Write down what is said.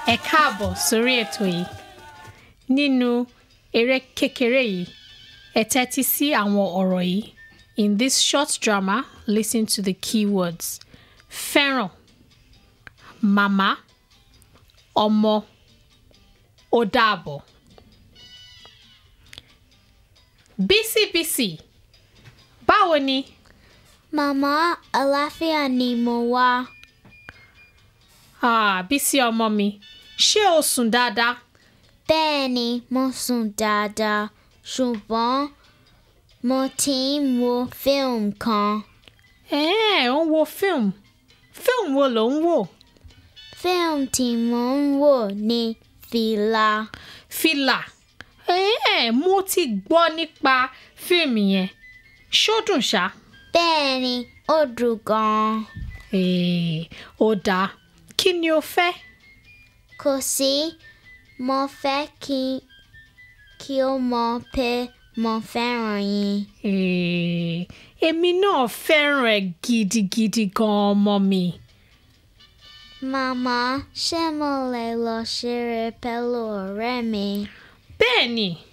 ẹ káàbọ̀ sórí ètò yìí nínú eré kékeré yìí ẹ tẹ́tí sí àwọn ọ̀rọ̀ yìí in this short drama listen to the key words fẹ́ràn màmá ọmọ ó dàbọ̀ bísíbísí báwo ni Màmá àlàáfíà ni mo wá. ah, bísí ọmọ mi ṣé o sùn dáadáa Bẹ́ẹ̀ ni mo sùn dáadáa ṣùgbọ́n mo ti ń wo fíìmù kan. ẹ̀ẹ́ ò ń wo fíìmù fíìmù wo ló ń wò Fíìmù tí mo ń wò ní Fìlà. fìlà ẹ̀ẹ́ mo ti gbọ́ nípa fíìmù yẹn ṣó dùn ṣá Bẹ́ẹ̀ ni ó dùn gan-an. ẹ̀ẹ́ ó dáa kí ni o fẹ́ Kò sí mo fẹ́ kí kí o mọ̀ pé mo fẹ́ràn yín. ẹ̀ẹ́ èmi náà fẹ́ràn ẹ̀ gidigidi gan-an ọmọ mi Màmá ṣé mo lè lọ ṣeré pẹ̀lú ọ̀rẹ́ mi? bẹ́ẹ̀ ni